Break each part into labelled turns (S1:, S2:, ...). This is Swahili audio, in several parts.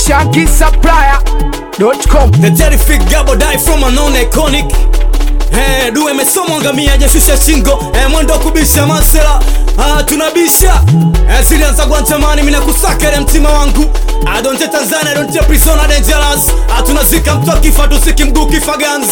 S1: shankisupplier.com
S2: The terrific gabo die from a non iconic Eh, duwe mesomwa ngamia jashusha shingo eh, mwendo wa kubisha masela ah, tunabisha eh, zilianza guantamani mina kusakere mtima wangu ah, donte tanzania donte prisona dangerous ah, tunazika mtu akifa tusiki mguu kifa guns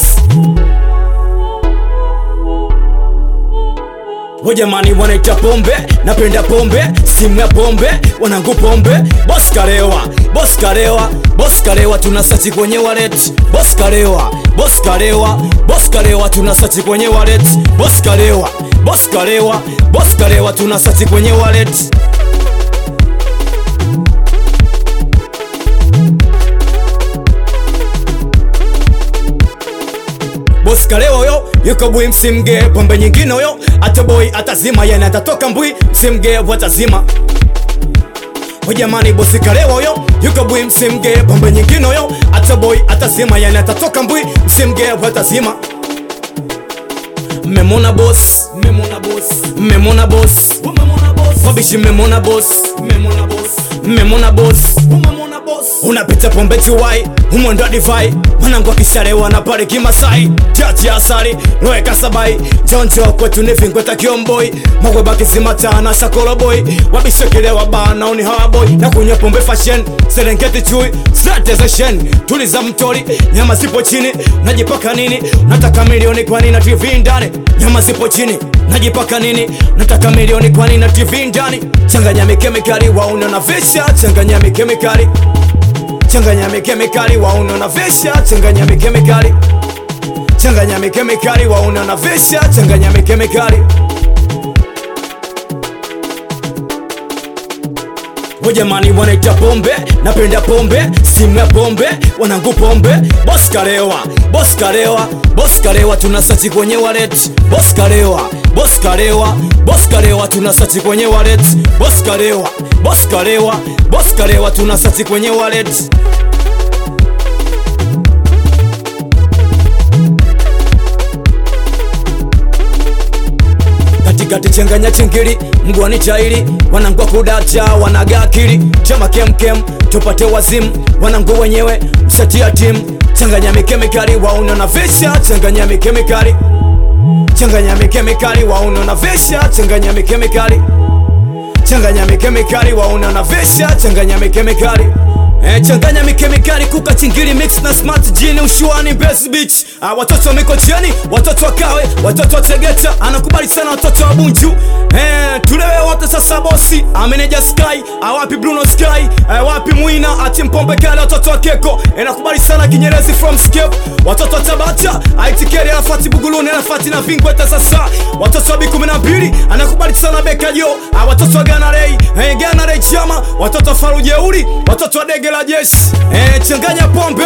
S2: Wajamani wanaita pombe, napenda pombe, simu ya pombe, wanangu pombe, boss karewa, boss karewa, boss karewa, tunasachi kwenye wallet, boss karewa, boss karewa, boss karewa, tunasachi kwenye wallet, boss karewa, boss karewa, boss karewa, tunasachi kwenye wallet. bosi kalewa huyo yuko bwi msimge pombe nyingine huyo atoboi atazima yani atatoka mbwi msimge watazima Jamani bosi kalewa huyo yuko bwi msimge pombe nyingine huyo atoboi atazima yani atatoka mbwi msimge watazima mmemona boss mmemona boss mmemona boss mmemona boss wabishi mmemona boss mmemona boss mmemona boss mmemona boss unapita pombe tiwai umwendo divai mwanangu akishalewa na pale kimasai chachi asali roe kasabai choncho kwetu ni vingweta kiomboi magweba kisimata na shakoloboi wabishekelewa bana uni hawaboi na kunywa pombe fashion serengeti chui zatezeshen tuliza mtori nyama zipo chini najipaka nini nataka milioni kwani na tv ndani nyama zipo chini najipaka nini nataka milioni kwani na tv ndani changanya mikemikali wauna na visha changanya mikemikali changanya mikemikali wauna na visha changanya mikemikali changanya mikemikali wauna na visha changanya mikemikali Wajamani wanaita pombe, napenda pombe, simu ya pombe, wanangu pombe, boss kalewa, boss kalewa, boss kalewa, tunasachi kwenye wallet, boss kalewa, boss kalewa, boss kalewa, tunasachi kwenye wallet, boss kalewa, boss kalewa, boss kalewa, tunasachi kwenye wallet. katikati changanya chingili mgwani chaili wanangwa kudacha wanaga akili chama kemkem tupate wazimu wanangu wenyewe msatia timu changanya mikemikali wauna na visha changanya mikemikali changanya mikemikali wauna na visha changanya mikemikali changanya mikemikali wauna na visha changanya mikemikali Eh, changanya mikemikali kuka chingili mix na smart jini ushuani best beach ah, watoto wa mikocheni watoto wa kawe watoto wa tegeta anakubali sana watoto wa bunju eh, tulewe wote sasa bosi ameneja sky awapi bruno sky eh, wapi mwina ati mpombe kale watoto wa keko inakubali sana kinyerezi from scape watoto wa tabata aitikeri anafati buguluni anafati na vingweta sasa watoto wa bikumi na mbili anakubali sana bekajo ah, watoto wa ganarei eh, ganarei chama watoto wa farujeuri watoto wa dege la jeshi eh, changanya pombe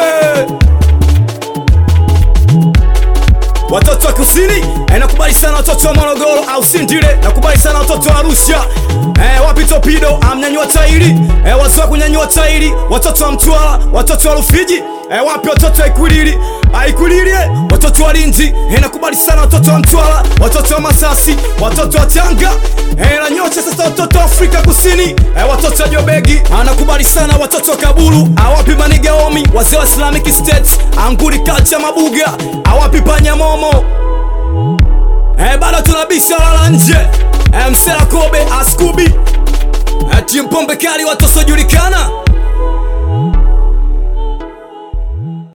S2: watoto wa kusini eh, nakubali sana watoto wa morogoro au sindile nakubali sana watoto wa arusha eh, wapi topido amnyanyua tairi eh, wazua kunyanyua tairi watoto wa mtwara watoto wa rufiji eh, wapi watoto wa ikwilili aikwilili eh, watoto wa linzi eh, nakubali sana watoto wa mtwara watoto wa masasi watoto wa tanga eh, na nyocha sasa watoto wa afrika kusini eh, watoto wa jobegi anakubali sana watoto wa kaburu awapi manigaomi wazee wa islamic state anguri kacha mabuga awapi panyamomo eh, bado tunabisha lala nje eh, msela kobe askubi eh, timpombe kali watosojulikana